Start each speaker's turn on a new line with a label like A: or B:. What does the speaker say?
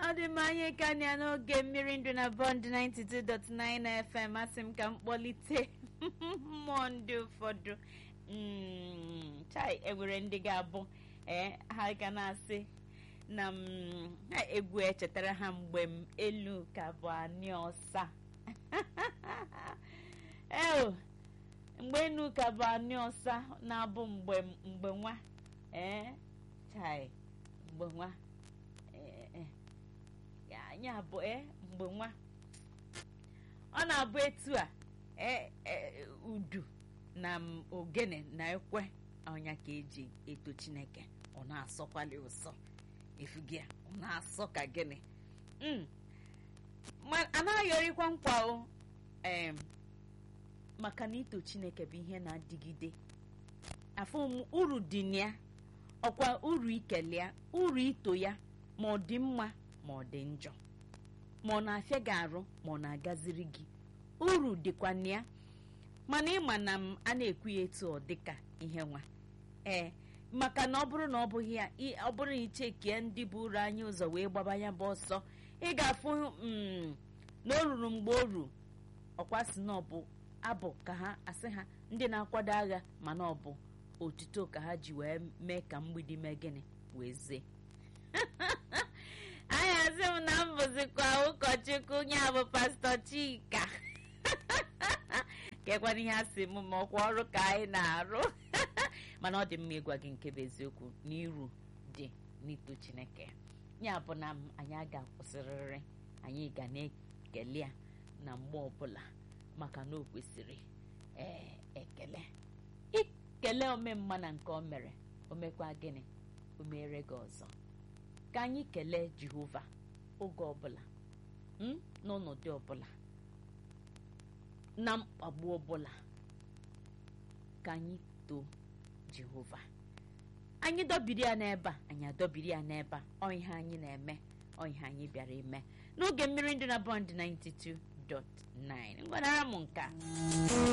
A: ọ dị mma anyị ka na n'oge mmiri ndụ na bọnd 92.9 FM asị m ka m kpọlite mmụọ ndị ụfọdụ Mm, chai enwere ndị ga-abụ ee ha ga na-asị na m ha egwu echetara ha mgbe m elu ka bụ anị ọsa eo mgbe enu ka bụ anị ọsa na-abụ mgbe mgbe nwa ee chai mgbe nwa ee ya anyị abụ ee mgbe nwa ọ na-abụ etu a ee udu na m ogene na ekwe ọnya ka eji eto chineke ọ na-asọkwali ụsọ efugia ọ na-asọ ka gịnị anaghị erikwa nkwa o ee maka na ito chineke bụ ihe na-adịgide afọ m uru dị na ya ọkwa uru ikele ya uru ito ya ma ọ dị mma ma ọ dị njọ ma ọ na-afịa gị arụ ma ọ na-agaziri gị uru dịkwa na ya mana ịma na m a na-ekwu ya etu ọ dịka ihe nwa ee maka na ọ bụrụ na ọ bụghị ya ọ bụrụ na ichekie ndị buru anyị ụzọ wee gbaba ya bụ ọsọ ị ga-afụ na o ruru mgbe o ru ọkwa si na ọ bụ abụ ka ha asị ha ndị na-akwado agha mana ọ bụ otuto ka ha ji wee mee ka mgbidi mee gịnị wee zee anyị asị m na m bụzikwa ụkọchukwu ya bụ pastọ chika kekwana ihe a sị m ma ọkwa ọrụ ka anyị na-arụ mana ọ dị mma ịgwa gị nke bụ eziokwu n'iru dị n'ito chineke ya bụ na anyị a ga-akwụsịrịrị anyị ga na-ekele ya na mgbe ọbụla maka na o kwesịrị ee ekele ikele omemma na nke o mere o mekwa gịnị o mere gị ọzọ ka anyị kelee jehova oge ọbụla n'ọnọdụ ọbụla na mkpagbu ọbụla ka anyị too jehova anyị dọbiri ya n'ebe a anyị adọbiri ya n'ebe a ọ ihe anyị na-eme ọ ihe anyị bịara ime n'oge mmiri ndụ na bọnd 92.9 ngwanara m nka